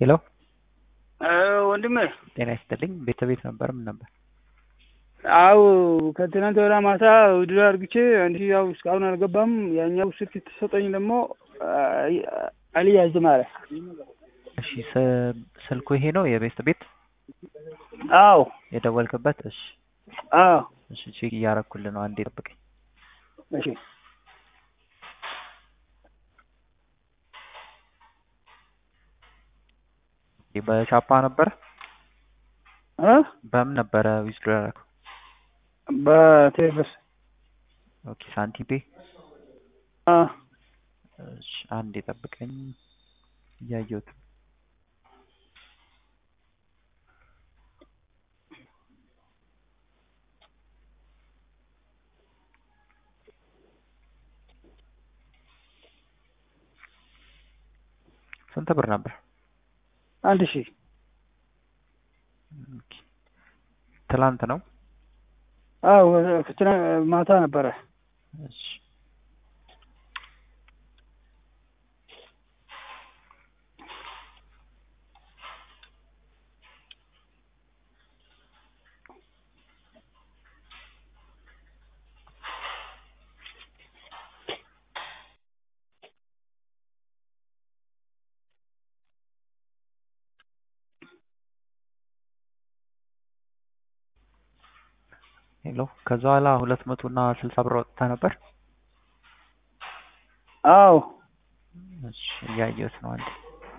ሄሎ ወንድሜ ጤና ይስጥልኝ። ቤተቤት ነበር ምን ነበር? አው ከትናንት ወዲያ ማታ ውድድር አድርግቼ አንድ ሺህ ያው እስካሁን አልገባም። ያኛው ስልክ የተሰጠኝ ደግሞ አልያዝም አለ። እሺ ስ- ስልኩ ይሄ ነው የቤት ቤት አዎ የደወልክበት? እሺ አዎ እሺ ቼክ እያረኩልህ ነው። አንዴ ጠብቀኝ። እሺ በቻፓ ነበረ? እ በምን ነበረ ዊዝድሮ ያደረገው? በቴሌብር ኦኬ ሳንቲም ፔ። አ እሺ አንዴ ጠብቀኝ እያየሁት ስንት ብር ነበር? አንድ ሺህ ኦኬ። ትላንት ነው? አዎ ከትናንት ማታ ነበረ። እሺ ሄሎ ከዛ በኋላ ሁለት መቶ እና ስልሳ ብር ወጥተህ ነበር? አዎ እሺ እያየሁት ነው አንዴ